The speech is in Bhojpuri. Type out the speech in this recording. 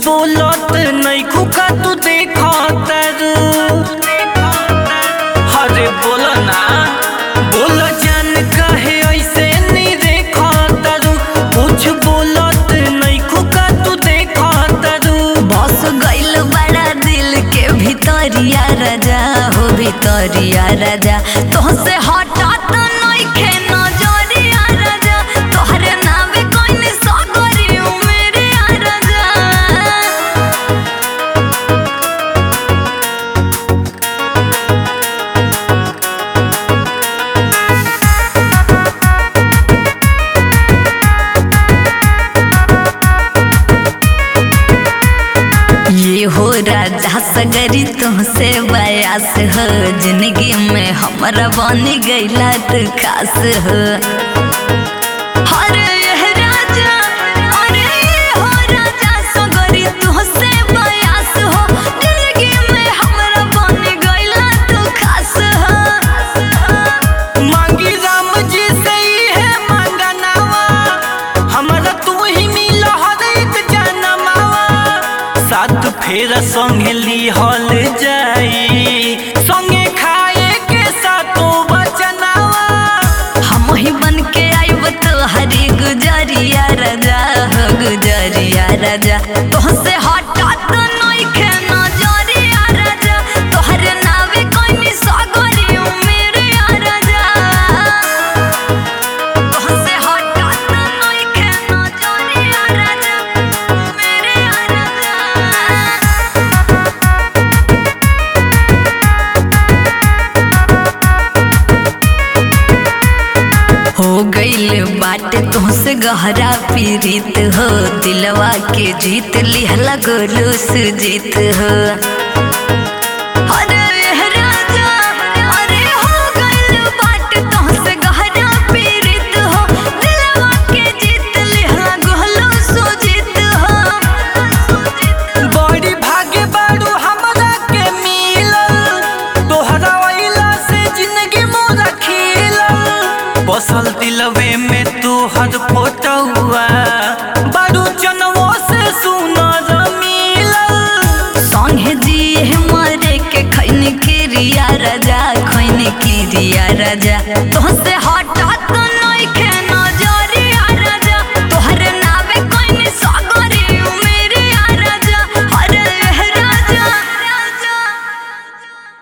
बोलत नहीं खुका तू देखा तरु अरे बोल ना बोल जान काहे ऐसे नहीं देखा तरु कुछ बोलत नहीं खुका तू देखा तरु बस गइल बड़ा दिल के भितरिया राजा हो भितरिया राजा तोहसे हटात नइखे नजरिया राजा तोहरे नावे कोइनी सगरी मेरे राजा ये हो राजा सगरी तुमसे बयास हो जिंदगी में हमारा बनी गईला तू खास हो अरे ये राजा अरे ये हो राजा सगरी तुमसे बयास हो जिंदगी में हमारा बनी गईला तू खास हो मांगी राम जी से ही है मांगनावा हमारा तू ही मिल हर एक जनमावा साथ फेर संगे लिहल जाई संगे खाए के सातो बचनावा हम ही बन के आइब तोहरी गुजरिया राजा हो गुजरिया राजा तोहसे हटात नइखे नजरिया राजा तोहरे नावे कोइनी सगरी मेरे राजा तोहसे हटात नइखे नजरिया राजा मेरे राजा हो गईल बाटे तुमसे गहरा पीड़ित हो दिलवा के जीत लिहला गोलू सुजीत हो अरे ये राजा, अरे हो गईल बाटे तुमसे गहरा पीड़ित हो, दिलवा के जीत लिहला गोलू सुजीत हो। बड़ी भाग्य बाड़ू हमरा के मिलल तोहरा वैला से जिंदगी मोरा खिलल बसल दिलवे में तोहर फोटोआ बाड़ू जनवो से सुनर मिलल संगे जिए मरे के खैन किरिया राजा खैन किरिया राजा तुहसे हट